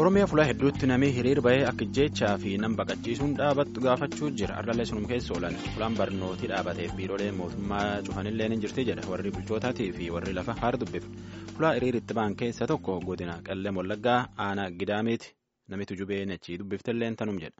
Oromiyaa fuula hedduutti namni hiriir bahee akka jechaa fi nam baqachiisuun dhaabattu gaafachuu jira. Ardallee sunum keessa oolan fuulaan barnootii dhaabateef biirooleen mootummaa cufanillee ni jirti jedha warri bulchootaatii fi warri lafa haara dubbifa. Fuula hiriir itti ba'an keessa tokko godina Qallee Wallaggaa aanaa Gidaamiiti. Namitu jubee achii dubbiftallee tanum jedha.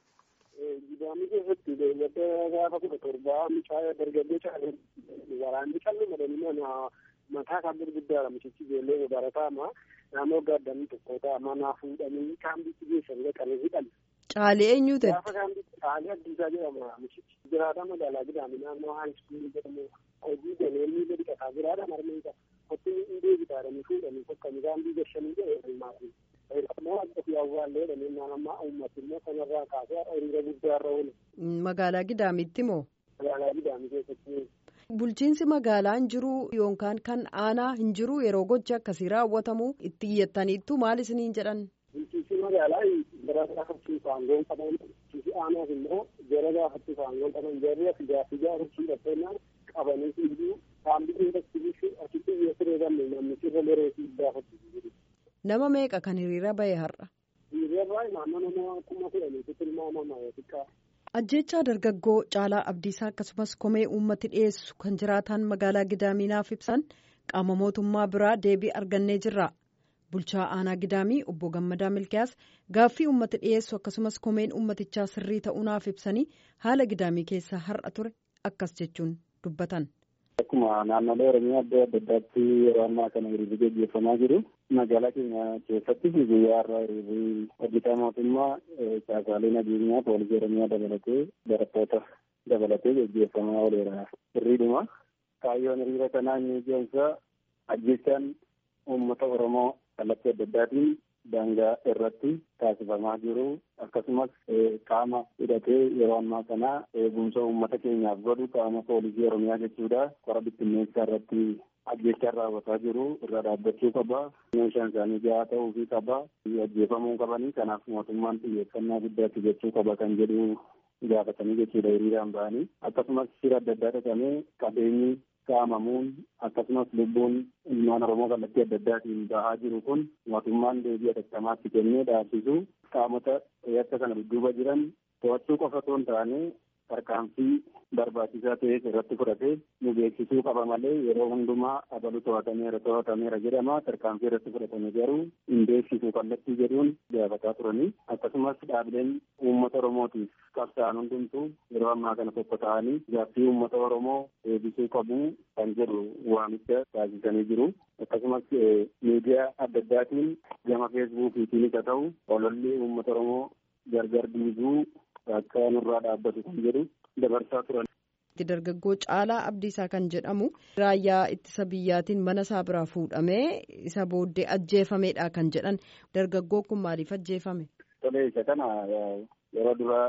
Gidaamii keessatti beeylada gaafa kudha torbaa mucaa dargaggoo caalee waraanni callee madanii mataa isaa gurguddaadha mucichi ijoollee barataama naannoo gaaddanii tokko ta'ama naa fuudhanii kaambiitti geessan dhaqanii hidhan. Caalee eenyu ta'e? Gaafa kaambiitti caalee addiisaa jedhama mucichi. Jiraata magaalaa Gidaamii naannoo haayiskuulii jedhamu hojii galee gadi qataa jiraata marmee qaba. Kottiin hin deebitaadhanii fuudhanii tokkanii kaambii gashanii jedhee maatii. Ammoo ofii awwaallee jedhanii naannoo uummati immoo kanarraa kaasee hiriira guddaarra oolu. Magaalaa Gidaamiitti moo? Magaalaa Gidaamii keessatti. Bulchiinsi magaalaa hin jiru yookaan kan aanaa hin jiru yeroo gochi akkasii raawwatamu itti iyyattaniittu maal isiniin jedhan? Bulchiinsi magaalaa gara gaafachiif aangoon qaban bulchiinsi aanaas immoo jara gaafachiif aangoon qaban jarri as gaaffii gaafachiif dhaqeennaan qabanii fiiguu saambii investigiishin achitti iyyuu sireegamne namni sirra loreetii gaafachiisu jiru. Nama meeqa kan hiriira bahe har'a? Hiriirarraa naannoo nama kuma kudhaniitu tilmaamama xiqqaa. Ajjechaa dargaggoo Caalaa Abdiisaa akkasumas komee uummati dhiyeessu kan jiraatan magaalaa Gidaaminaaf ibsan qaama mootummaa biraa deebii argannee jirra. Bulchaa aanaa Gidaamii obbo Gammadaa Milkiyaas gaaffii uummati dhiyeessu akkasumas komeen uummatichaa sirrii ta'uunaaf ibsanii haala Gidaamii keessa har'a ture akkas jechuun dubbatan. Akkuma naannolee Oromiyaa adda addaatti yeroo ammaa kana hiriirri gaggeeffamaa jiru. Magaalaa keenya keessatti guyyaa har'aa hiriirri hojjetaa mootummaa caasaalee nageenyaa poolisii Oromiyaa dabalatee barattoota dabalatee gaggeeffamaa ooleera. Hiriiruma kaayyoon hiriira kanaa inni ijoonsaa ajjechaan uummata Oromoo kallattii adda addaatiin daangaa irratti taasifamaa jiru akkasumas qaama hidhatee yeroo ammaa kana eegumsa uummata keenyaaf godhu qaama poolisii oromiyaa jechuudha qora bittinneessaa irratti ajjechaan raawwataa jiru irra dhaabbachuu qaba meeshaan isaanii gahaa ta'uufii qaba ajjeefamuu qabanii kanaaf mootummaan xiyyeeffannaa guddaatti jechuu qaba kan jedhu gaafatanii jechuudha hiriiraan ba'anii akkasumas shira adda addaa dhaqamee qabeenyi saamamuun akkasumas lubbuun ilmaan oromoo kallattii adda addaatiin bahaa jiru kun mootummaan deebii atattamaatti kennee dhaabsisu qaamota yakka kana dudduuba jiran to'achuu qofa otoo hin taane tarkaanfii barbaachisaa ta'es irratti fudhatee nu beeksisuu qaba malee yeroo hundumaa abalu to'atameera to'atameera jedhama tarkaanfii irratti fudhatame garuu hin beeksisu kallattii jedhuun gaafataa turanii akkasumas dhaabileen uummata oromootiif qabsa'an hundumtuu yeroo ammaa kana tokko ta'anii gaaffii uummata oromoo deebisuu qabu kan jedhu waamicha taasisanii jiru akkasumas miidiyaa adda addaatiin gama feesbuukiitiinis haa ta'u ololli uummata oromoo gargar diiguu akka nurraa dhaabbatu kan jedhu dabarsaa turan. Dargaggoo Caalaa Abdiisaa kan jedhamu raayyaa ittisa biyyaatiin mana isaa biraa fuudhamee isa booddee ajjeefameedha kan jedhan dargaggoo kun maaliif ajjeefame? Tolee isa kana yeroo dura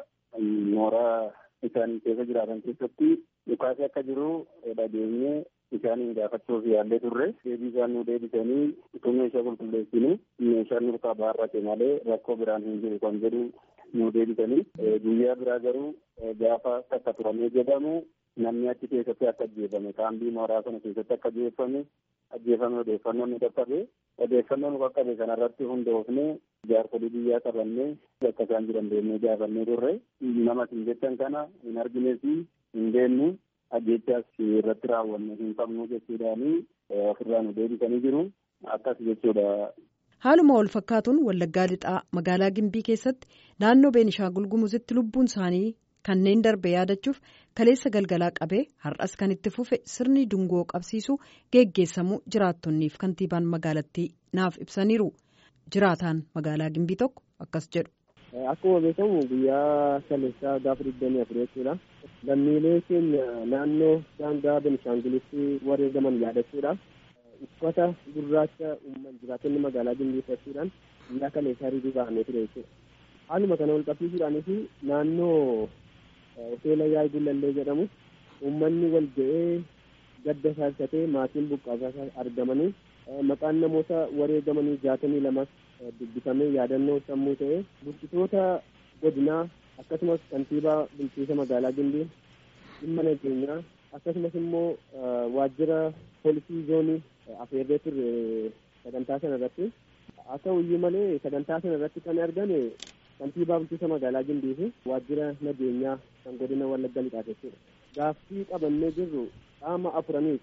mooraa isaan keessa jiraatan keessatti dhukaasni akka jiru dhageenye isaaniin gaafachuuf yaallee turre deebii isaan nu deebisanii utuu meeshaa qulqulleessinu meeshaan nurkaa baarrate malee rakkoo biraan hin jiru kan jedhu nu deebisanii guyyaa biraa garuu gaafa takka turamee jedhamu namni achi keessatti akka ajjeefame kaambii mooraa sana keessatti akka ajjeefame ajjeefame odeeffannoon nu qaqqabe odeeffannoo nu qaqqabe kanarratti hundoofne jaarsolii biyyaa qabannee bakka isaan jiran deemnee gaafannee turre nama isin jettan kana hin argines hin beennu ajjechaas irratti raawwanne hin qabnu jechuudhaani ofirraa nu deebisanii jiru akkas jechuudha. Haaluma wal fakkaatuun Wallaggaa Lixaa magaalaa Gimbii keessatti naannoo Beenishaangul Gumuzitti lubbuun isaanii kanneen darbe yaadachuuf kaleessa galgalaa qabee har'as kan itti fufe sirni dungoo qabsiisuu geggeessamuu jiraattonniif kantiibaan magaalattii naaf ibsaniiru. Jiraataan magaalaa Gimbii tokko akkas jedhu. Akkuma beekamu guyyaa kaleessaa gaafa digdamii afur jechuudha. Lammiilee keenya naannoo daangaa Benishaangulitti wareegaman yaadachuudhaaf uffata gurraacha uumman jiraattonni magaalaa Gimbii uffachuudhaan guyyaa kaleessaa hiriiruu ba'amee ture jechuudha. Haaluma kana wal qabsiisuudhaanis naannoo hoteela yaa'ii gullallee jedhamu uummanni wal ga'ee gadda saasatee maatiin buqqaasaa argamanii maqaan namoota wareegamanii jaatamii lamas dubbifamee yaadannoo sammuu ta'e bulchitoota godinaa akkasumas kantiibaa bulchiinsa magaalaa Gimbii dhimma nageenyaa akkasumas immoo waajjira poolisii zoonii afeerree turre sagantaa sana irratti haa ta'u iyyuu malee sagantaa sana irratti kan argame kantiibaa bulchiinsa magaalaa Gimbii fi waajjira nageenyaa kan godina Wallagga Lixaa jechuudha. Gaaffii qabannee jirru qaama afuraniif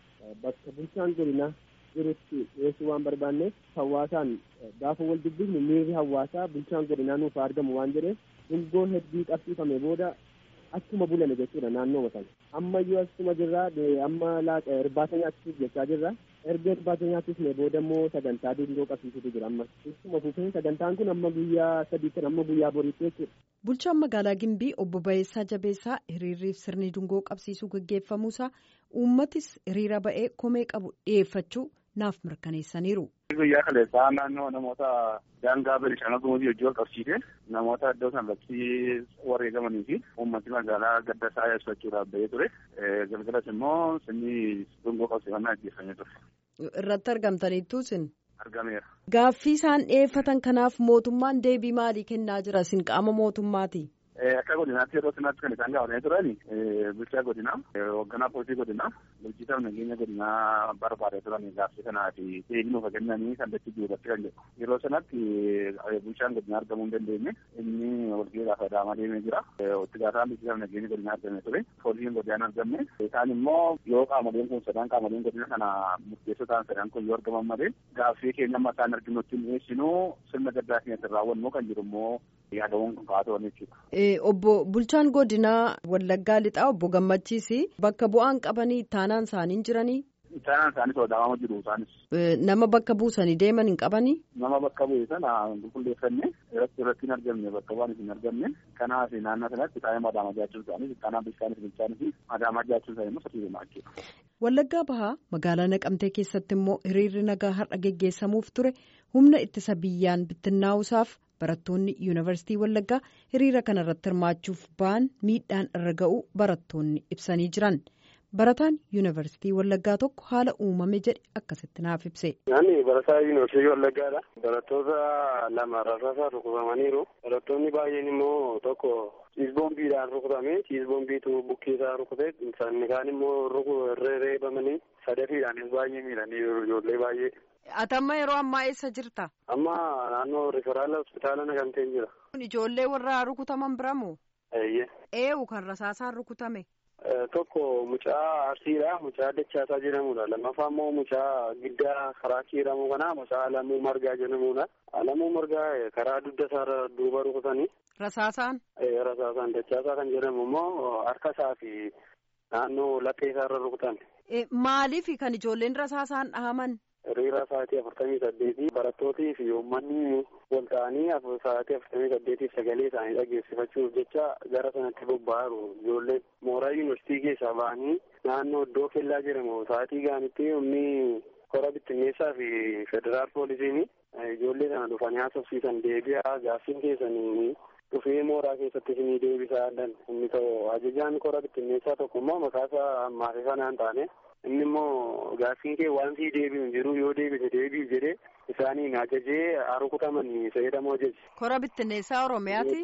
bakka bulchaan godinaa jirutti dhiyeessuu waan barbaanneef hawaasaan gaafa wal dubbifnu miirri hawaasaa bulchaan godinaa nuuf argamu waan jedheef dungoo hedduu qabsiifame booda achuma bulame jechuudha naannoo sana ammayyuu achuma jirra amma laaqa irbaata nyaachisuuf jechaa jirra erga irbaata nyaachisne booda immoo sagantaa dungoo qabsiisutu jira amma ittuma fufeen sagantaan kun amma guyyaa sadiitti amma guyyaa boriitti jechuudha. Bulchaan magaalaa Gimbii obbo Bayeessaa Jabeessaa hiriirriif sirni dungoo qabsiisuu gaggeeffamuusaa uummatis hiriira ba'ee komee qabu dhiyeeffachuu naaf mirkaneessaniiru. Guyyaa kaleessaa naannoo namoota daangaa Benishaangul Gumuzii hojii wal qabsiise namoota iddoo sanarratti wareegamanii fi uummati magaalaa gadda isaa ibsachuudhaaf bahee ture. Galgalas immoo sirni dungoo qabsiifannaa gaggeeffamee ture. Irratti argamtaniittuu isin. Argameera. Gaaffii isaan dhiyeeffatan kanaaf mootummaan deebii maalii kennaa jira isin qaama mootummaati? Akka godinaatti yeroo sanaatti kan isaan gaafatanii turan bulchaa godinaa hoogganaa poolisii godinaa bulchiisaaf nageenya godinaa barbaadee turan gaaffii kanaa fi deebii nuuf kennanii kallattii jiruudhaatti kan jedhu yeroo sanatti bulchaan godinaa argamuu hin dandeenye inni walgahii gaafa adaamaa deemee jira itti gaafaan bulchiisaaf nageenya godinaa argamee ture poolisiin godinaan argamne isaan immoo yoo qaamoleen kun sadan qaamoleen godina kana murteessoo ta'an sadan kun yoo argaman malee gaaffii keenya amma isaan arginutti hin dhiyeessinu sirna gaddaa keenyatti raawwannu kan jiru immoo yaadawwan kun kaa'atoon jechuudha. Obbo Bulchaan Godinaa Wallaggaa Lixaa obbo Gammachiis bakka bu'aan qabanii taanaan isaanii jiranii. Taanaan isaanii sodaamamu jiru isaanis. Nama bakka buusanii deeman hin qabanii. Nama bakka bu'e sana qulqulleeffanne irratti irratti hin argamne bakka bu'aan hin argamne kanaaf naannoo sanatti taa'ee madaamaa jiraachuu isaanii kanaaf bishaanis bilchaanis fi madaamaa jiraachuu isaanii immoo sirrii himaa jechuudha. Wallaggaa Bahaa magaalaa Naqamtee keessatti immoo hiriirri nagaa har'a geggeessamuuf ture humna ittisa biyyaan bittinnaa'uusaaf barattoonni yuunivarsiitii Wallaggaa hiriira kana irratti hirmaachuuf ba'an miidhaan irra ga'uu barattoonni ibsanii jiran. Barataan yuunivarsiitii Wallaggaa tokko haala uumame jedhe akkasitti naaf ibse. Ani barataa yuunivarsiitii Wallaggaadha. Barattoota lama rasaasaan rukutamaniiru. Barattoonni baay'een immoo tokko ciisboombiidhaan rukutame. Ciisboombiitu bukkeesaa rukute. Sanni kaan immoo reebamanii sadafiidhaanis baay'ee miidhaniiru ijoollee baay'ee. Atamma yeroo ammaa eessa jirta? Amma naannoo riferaala hospitaala Naqamtee jira. Ijoollee warra rukutaman biramoo? Eeyyee. Eewu kan rasaasaan rukutame? Tokko mucaa arsiidha. Mucaa dachaasaa jedhamudha. Lammaffaa immoo mucaa giddaa karaa jedhamu kana mucaa alamuu margaa jedhamudha. Alamuu margaa karaa dugda isaarra duuba rukutanii. Rasaasaan? Rasaasaan dachaasaa kan jedhamu immoo harka isaa fi naannoo laphee isaarra rukutan. Maaliif kan ijoolleen rasaasaan dhahaman? Hiriira sa'aatii afurtamii saddeetii barattootii fi uummanni wal ta'anii sa'aatii afurtamii saddeetiif sagalee isaanii dhageessifachuuf jecha gara sanatti bobba'aaru ijoolleen mooraa yuunivarsiitii keessaa ba'anii naannoo iddoo kellaa jedhamu sa'aatii gaanitti humni kora bittinneessaa fi federaal poolisiin ijoollee sana dhufanii haasofsiisan deebi'aa gaaffiin keessanii dhufee mooraa keessatti isinii deebisaa inni ta'u ajajaan kora bittinneessaa tokko immoo maqaasaa ammaaf sanaan taane inni immoo gaaffiin kee waan sii deebi'u hin jiru yoo deebise deebi'u jedhee isaaniin ajajee rukutaman fayyadamoo jechi. Kora bittinneessaa Oromiyaati.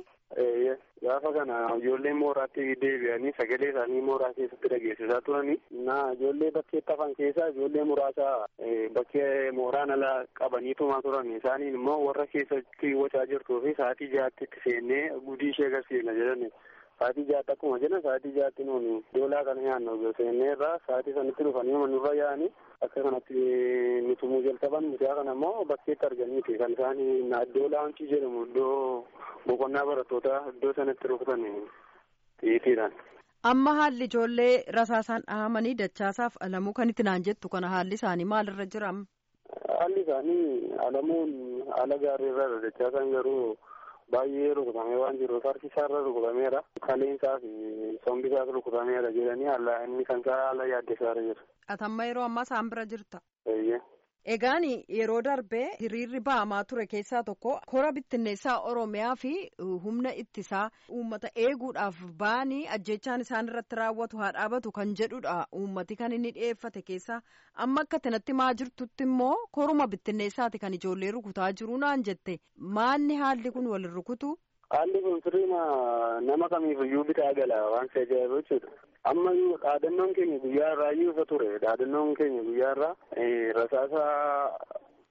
Gaafa kana ijoolleen mooraatti deebi'anii sagalee isaanii mooraa keessatti dhageessisaa turanii na ijoollee bakkeetti hafan keessaa ijoollee muraasa bakkee mooraan ala qabanii tumaa turan isaaniin immoo warra keessatti wacaa jirtuu fi sa'aatii jahaatti itti seennee gudii ishee agarsiifna jedhani. Sa'aatii jahaatti akkuma jedhan sa'aatii jahaatti nuuni doolaa kana nyaannu seennee irraa sa'aatii sanatti dhufanii manurra yaa'anii akka kanatti nutumuu jalqaban mucaa kana immoo bakkeetti arganiiti kan isaan iddoo laawuncii jedhamu iddoo boqonnaa barattoota iddoo sanatti rukutan xiyyiitiidhaan. Amma haalli ijoollee rasaasaan dhahamanii dachaasaaf alamuu kan itti naan jettu kana haalli isaanii maalirra jira? Haalli isaanii alamuun haala gaarii irra dachaasaan garuu baay'ee rukutamee waan jiruuf harki isaarra rukutameera. Kaleensaa fi sombi isaas rukutameera jedhanii haala inni kan isaa haala yaaddeessaarra jira. Atamma yeroo ammaa isaan bira jirta. Eeyyee. Egaan yeroo darbee hiriirri ba'amaa ture keessaa tokko kora bittinneessaa Oromiyaa fi humna ittisaa uummata eeguudhaaf ba'anii ajjechaan isaan irratti raawwatu haa dhaabatu kan jedhudha uummati kan inni dhiyeeffate keessaa amma akka kanatti maa jirtutti immoo koruma bittinneessaati kan ijoollee rukutaa jiru naan jette maanni haalli kun wal rukutu. Haalli kun sirriima nama kamiifiyyuu bitaa gala waan si ajaa'ibu jechuudha. Amma dhaadannoon keenya guyyaa irraa iyyuu isa ture. Dhaadannoon keenya guyyaa irraa rasaasa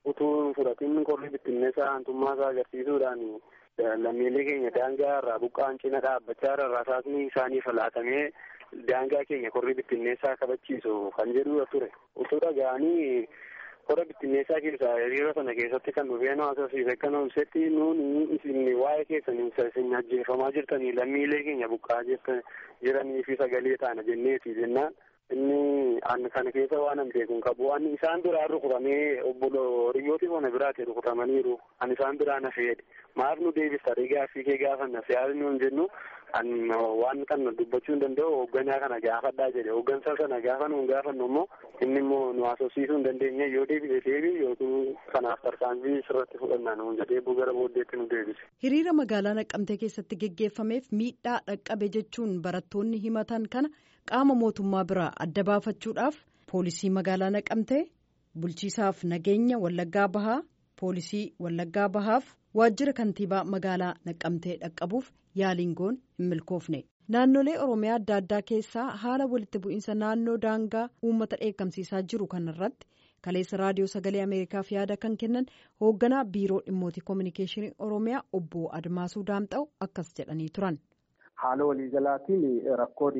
utuu fudhatiin qorri bittinneessaa aantummaa isaa agarsiisuudhaan lammiilee keenya daangaa irraa buqqaan cina dhaabbachaa irra rasaasni isaaniif laatamee daangaa keenya qorri bittinneessaa kabachiisu kan jedhu ture utuu dhaga'anii qorra bittinneessaa keessaa hiriira sana keessatti kan dhufee nu agarsiise akka nu ibsetti nuuni isin waa'ee keessan isin ajjeefamaa jirtanii lammiilee keenya buqqaa jiranii fi sagalee taana jenneeti jennaan inni an kana keessa waan an beekun qabu an isaan biraa rukutamee obbolo hiriyooti bona biraati rukutamaniiru an isaan biraa na feede maaf nu deebista gaaffii kee gaafanna siyaasni nuun jennu an waan kana dubbachuu hin danda'u hoogganaa kana gaafadhaa jedhe hooggansa sana gaafa nuun gaafannu immoo inni immoo nu haasofsiisuu hin dandeenye yoo deebise deebi yookiin kanaaf tarkaanfii sirratti fudhanna nuun jedhee gara booddeetti nu deebise. Hiriira magaalaa Naqqamtee keessatti geggeeffameef miidhaa dhaqqabe jechuun barattoonni himatan kana qaama mootummaa biraa adda baafachuudhaaf poolisii magaalaa Naqqamtee bulchiisaaf nageenya Wallaggaa Bahaa poolisii Wallaggaa Bahaaf waajjira kantiibaa magaalaa Naqqamtee dhaqqabuuf yaaliin goon hin milkoofne. Naannolee Oromiyaa adda addaa keessaa haala walitti bu'iinsa naannoo daangaa uummata dheekkamsiisaa jiru kanarratti kaleessa raadiyoo sagalee Ameerikaaf yaada kan kennan hoogganaa biiroo dhimmootii koominikeeshinii Oromiyaa obbo Admaasuu Daamxa'u akkas jedhanii turan. Haala waliigalaatiin rakkoon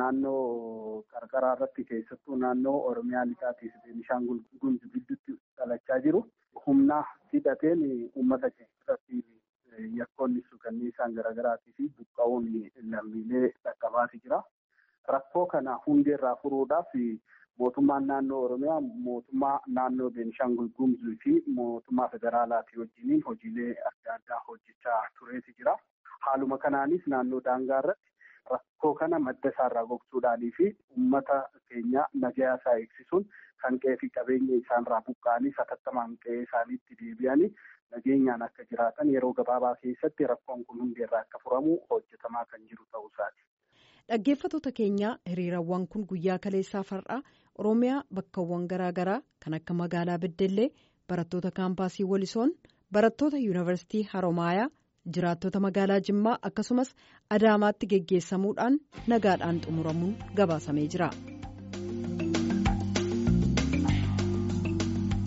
naannoo qarqaraa irratti keessattuu naannoo Oromiyaa lixaatii fi Beenishaangul Gumuz gidduutti dhalachaa jiru. Humna hidhateen uummata keessatti yakkoonni suukanniisaan garaagaraatii fi buqqa'uun lammiilee dhaqqabaati jira. Rakkoo kana hundeerraa furuudhaaf mootummaan naannoo Oromiyaa mootummaa naannoo Beenishaangul Gumuzii fi mootummaa federaalaatii wajjiniin hojiilee adda addaa hojjechaa tureeti jira. Haaluma kanaanis naannoo daangaa irratti rakkoo kana madda isaarraa gogsuudhaanii fi uummata keenya nagaa isaa eegsisuun kan qe'ee fi qabeenya isaanirraa buqqa'anii satattamaan qe'ee isaaniitti deebi'anii nageenyaan akka jiraatan yeroo gabaabaa keessatti rakkoon kun hundeerraa akka furamu hojjetamaa kan jiru ta'uu isaati. Dhaggeeffattoota keenyaa hiriirawwan kun guyyaa kaleessaa far'aa Oromiyaa bakkawwan garaagaraa kan akka magaalaa Beddellee barattoota kaampaasii Walisoon barattoota yuunivarsiitii Haromaayaa jiraattota magaalaa Jimmaa akkasumas Adaamaatti geggeessamuudhaan nagaadhaan xumuramuun gabaasamee jira.